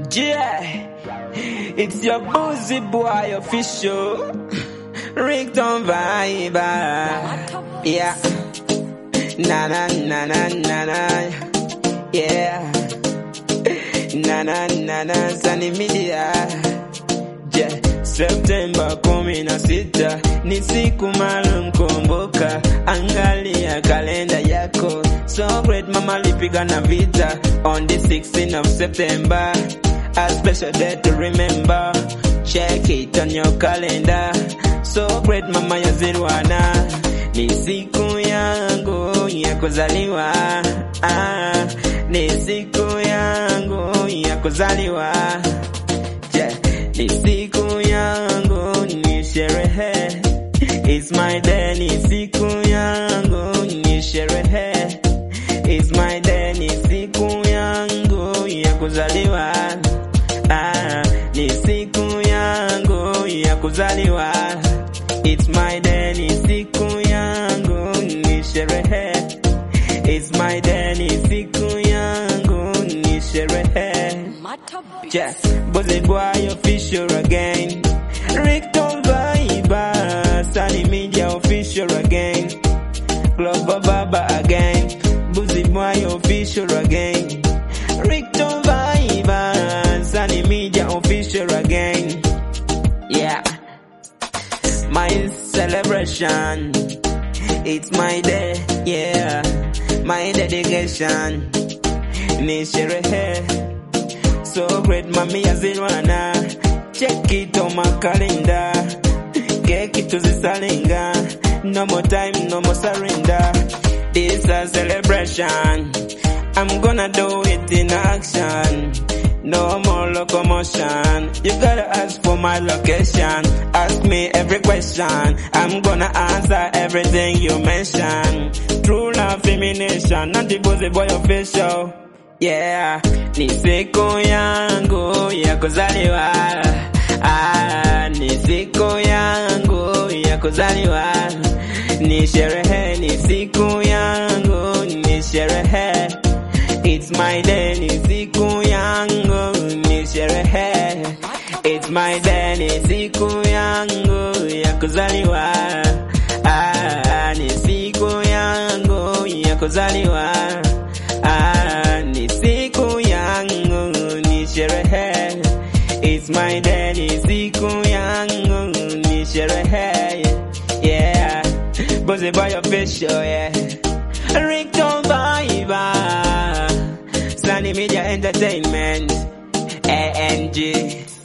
Yeah, it's your boozy boy official. Ringtone vibe. Yeah. Na na na na na na. Yeah. Na na na na Sunny Media. Yeah. Septemba kumi na sita ni siku maalum, kumbuka, angalia kalenda yako. So great mama lipigana vita on the 16th of September, a special day to remember. Check it on your calendar. So great mama ya Zirwana, ni siku yangu ya kuzaliwa. Ah, ni siku yangu ya kuzaliwa. Yeah, ni siku yangu ni sherehe. It's my day, ni siku yangu ni sherehe. It's my day, ni siku yangu ya kuzaliwa. Ah, ni siku yangu ya kuzaliwa. It's my day, ni siku yangu ni sherehe. It's my day, ni siku yangu ni sherehe. Yeah, Buzzy Boy official again. Rickton Viber, Sunny Media official again. Global Baba again. Buzzy Boy official again. Rickton Viber, Sunny Media official again. Yeah, my celebration. It's my day, yeah. My dedication. Ni sherehe. So great mami ya Zirwana Check it on my calendar Keki tuzisalinga No more time, no more surrender This a celebration I'm gonna do it in action No more locomotion You gotta ask for my location Ask me every question I'm gonna answer everything you mention True love, feminination Not the Buzzy boy official Yeah, ni siku yangu ya kuzaliwa. Ah, ni siku yangu ya kuzaliwa. Ni sherehe, ni siku yangu, ni sherehe. It's my day, ni siku yangu, ni sherehe. It's my day, ni siku yangu ya kuzaliwa. Ah, ni siku yangu ya kuzaliwa. Ah, ni siku yangu ni sherehe. It's my day, ni siku yangu ni sherehe. Yeah, Buzzy Boy official, yeah. Rickton Viber, Sunny Media Entertainment, ANG.